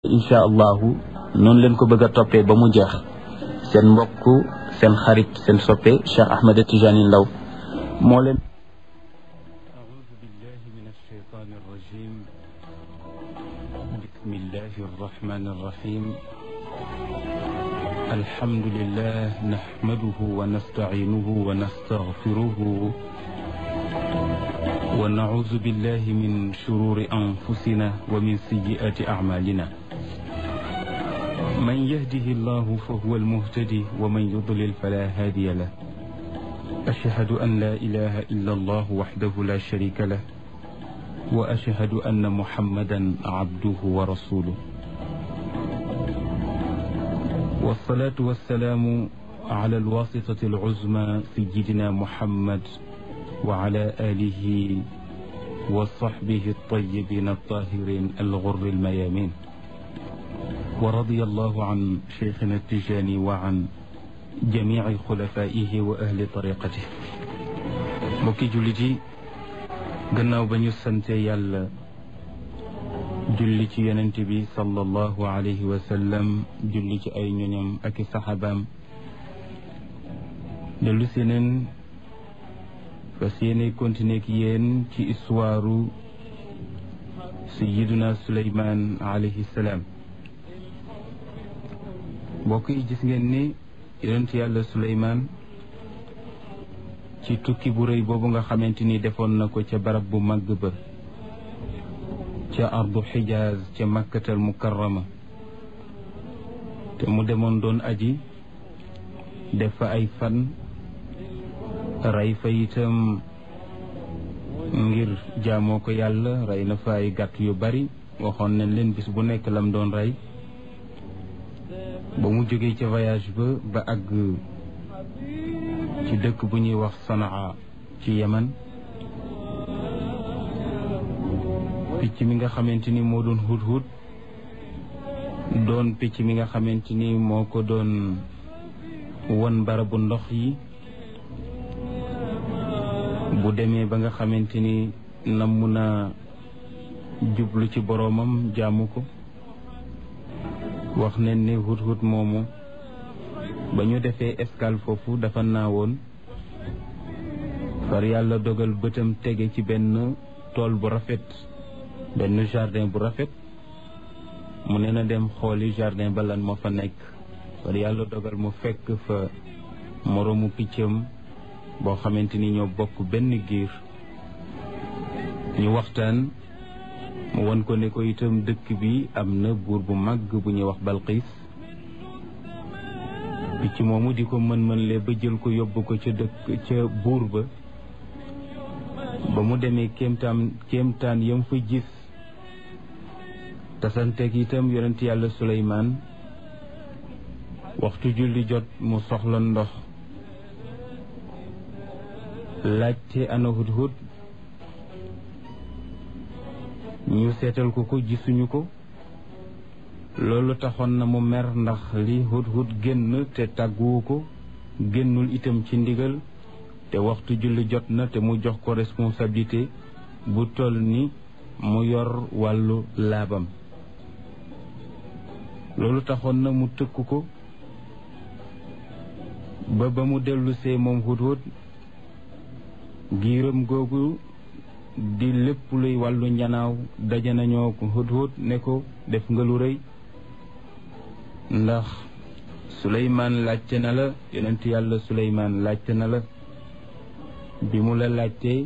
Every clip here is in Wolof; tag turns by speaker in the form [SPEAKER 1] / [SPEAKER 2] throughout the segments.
[SPEAKER 1] incha allahu noonu leen ko bëgg a toppee ba mu jeex seen mbokk seen xarit seen soppe Cheikh Ahmed Tijani Ndaw moo leen
[SPEAKER 2] أعوذ بالله من الشيطان الرجيم بسم الله الرحمن الرحيم الحمد لله نحمده ونستعينه ونستغفره ونعوذ بالله من شرور أنفسنا ومن سيئات أعمالنا من يهده الله فهو المهتدي ومن يضلل فلا هادي له أشهد أن لا إله إلا الله وحده لا شريك له وأشهد أن محمدا عبده ورسوله والصلاة والسلام على الواسطة العزمى سيدنا محمد وعلى آله وصحبه الطيبين الطاهرين الغر الميامين ورضي الله عن شيخنا التجاني وعن جميع خلفائه وأهل طريقته mbokki jullit yi gannaaw ba ñu sante yàlla julli ci yonent bi sallallahu alayhi wa sallam julli ci ay ñoñam ak i saxaabaam dellu si neen fas yéene continuer ak yéen ci histoire sayiduna Suleymaan alayhi salaam mbokk yi gis ngeen ni yonent yàlla Suleymaan ci tukki bu rëy boobu nga xamante ni defoon na ko ca barab bu màgg ba ca ardu xijaaz ca makkatal mukarrama te mu demoon doon aji def fa ay fan rey fa itam ngir jaamoo ko yàlla rey na fa ay gàtt yu bari waxoon nañ leen bis bu nekk lam doon rey ba mu jógee ca voyage ba ba àgg ci dëkk bu ñuy wax Sanaa ci Yemen picc mi nga xamante ni moo doon hut-hut doon picc mi nga xamante ni moo ko doon won barabu ndox yi bu demee ba nga xamante ni namm na jublu ci boroomam jaamu ko wax nañ ne hut-hut moomu ba ñu defee escale foofu dafa naawoon far yàlla dogal bëtam tege ci benn tool bu rafet benn jardin bu rafet mu ne na dem xooli jardin ba lan moo fa nekk far yàlla dogal mu fekk fa moroomu piccam boo xamante ni ñoo bokk benn giir ñu waxtaan mu won ko ne ko itam dëkk bi am na buur bu màgg bu ñuy wax Balqiis picc moomu di ko mën-mën le ba jël ko yóbbu ko ca dëkk ca buur ba ba mu demee kéemtaan kéemtaan yam fa gis tasanteeg itam yonent yàlla Suleymaan waxtu julli jot mu soxla ndox laajte ana hut-hut ñu seetal ko ko gisuñu ko loolu taxoon na mu mer ndax li hut-hut génn te tàgguwu ko génnul itam ci ndigal te waxtu julli jot na te mu jox ko responsabilité bu toll ni mu yor wàllu laabam loolu taxoon na mu tëkk ko ba ba mu dellusee moom hut-hut giiram googu di lépp luy wàllu njanaaw daje nañoo ko hut-hut ne ko def nga lu rëy ndax Suleymaan laajte na la yonent yàlla Suleymaan laajte na la bi mu la laajtee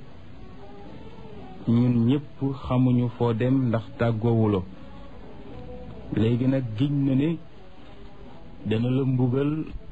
[SPEAKER 2] ñun ñëpp xamuñu foo dem ndax tàggoowuloo léegi nag giñ na ne dana la mbugal